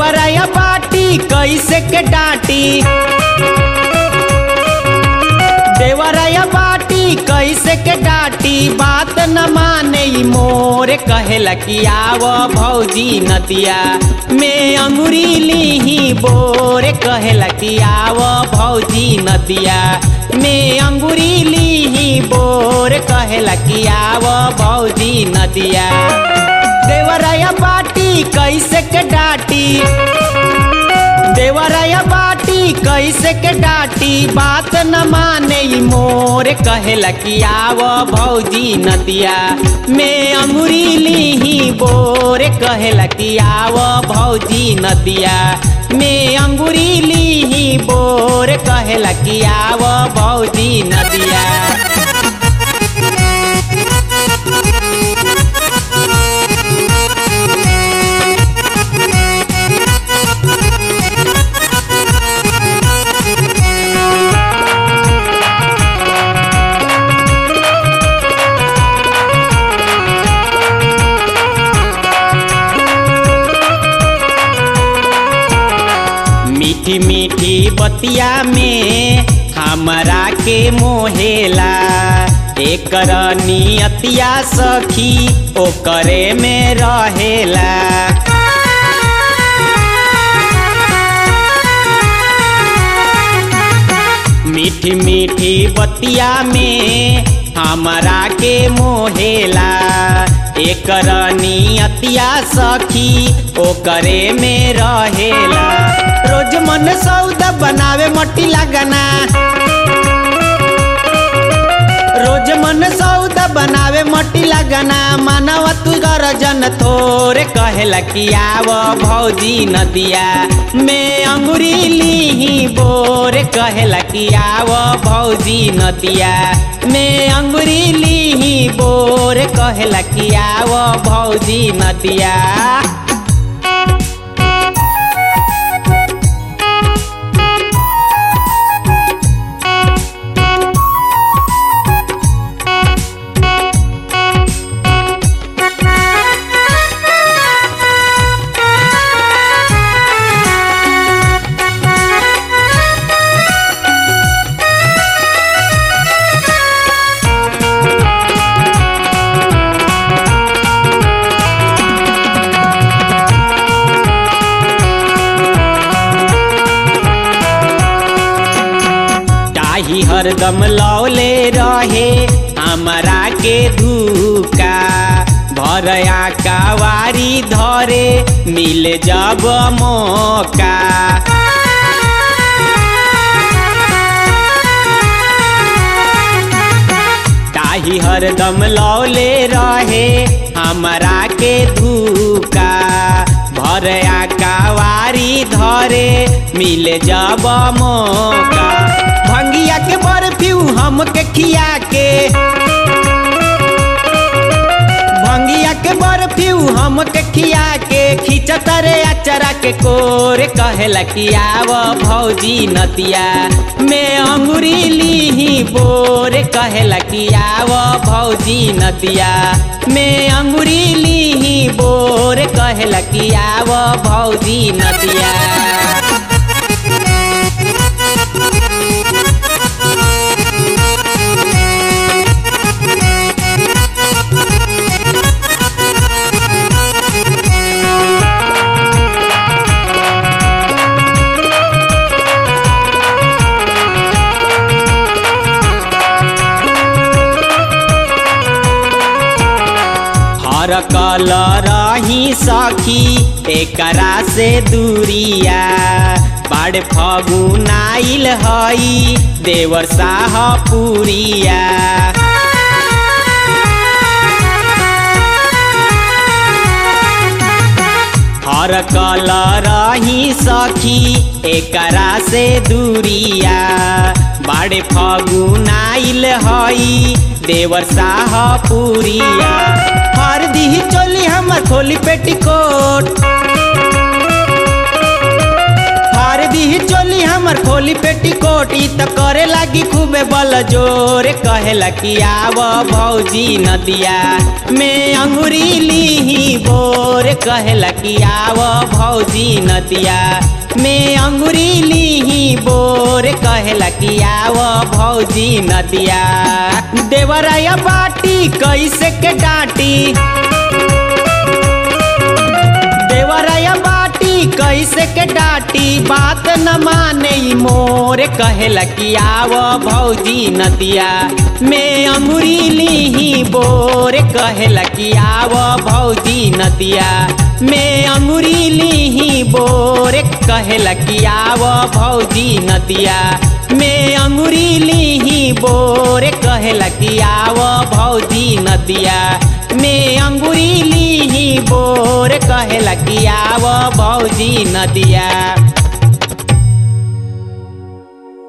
देवराया बाटी कैसे के डांटी देवराया बाटी कैसे के डांटी बात न माने ई मोर कहेला कि आव भौजी नदिया में अंगुरी लीही बोर कहेला कि आव भौजी नदिया में अंगुरी लीही बोर कहेला कि आव भौजी नदिया देवराया बाटी कैसे के डांटी देवराया बाटी कैसे के डांटी बात न माने ई मोर कहेला कि आव भौजी नदिया में अंगुरी लीही बोर कहेला कि आव भौजी नदिया में अंगुरी लीही बोर कहेला कि आव भौजी नदिया मीठी मीठी बतिया में हमरा के मोहेला एकर नियतिया सखी ओकरे में रहेला मीठी मीठी बतिया में हमरा के मोहेला एकर नियतिया सखी ओकरे में रहेला रोज मन सौदा बनावे मट्टी लगना रोज मन सौदा बनावे मट्टी लगना मानव तू गरजन थोरे कहेला कि आव भौजी नदिया में अंगुरी लीही बोर कहेला कि आव भौजी नदिया में अंगुरी लीही बोर कहेला कि आव भौजी नदिया ताही हरदम लौले रहे हमरा के धूका भरया कावारी धरे मिल जब मौका ताही हरदम लौले रहे हमरा के धूका भरया कावारी धरे मिले जब मौका भंगिया के बर्फ्यू हमके खिया के भंगिया के बर्फ्यू हमके खिया के खींचत रे अचरा के कोर कहेला कि आव भौजी नदिया में अंगुरी लीही बोर कहेला कि आव भौजी नदिया में अंगुरी लीही बोर कहेला कि आव भौजी नदिया हर कल रही सखी एकरा से दूरिया बड़ फगुनाइल हई देवर साह पुरिया हर कल रही सखी एकरा से दूरिया बड़े फगुनाइल हई देवर साह पुरिया हर दी चोली हमर खोली पेटीकोट हर दी चोली चोली हमर खोली पेटी कोटी त करे लागी खूबे बल जोर कहेला कि आव भौजी नदिया में अंगुरी लीही बोर कहेला कि आव भौजी नदिया में अंगुरी लीही बोर कहेला कि आव भौजी नदिया देवराया बाटी कैसे के डाटी देवराया बाटी कैसे के डाटी बात न माने ई मोर कहेला कि आव भौजी नदिया में अंगुरी लीही बोर कहेला कि आव भौजी नदिया में अंगुरी लीही बोर कहेला कि आव भौजी नदिया में अंगुरी लीही बोर कहेला कि आव भौजी नदिया में अंगुरी लीही बोर कहेला कि आव भौजी नदिया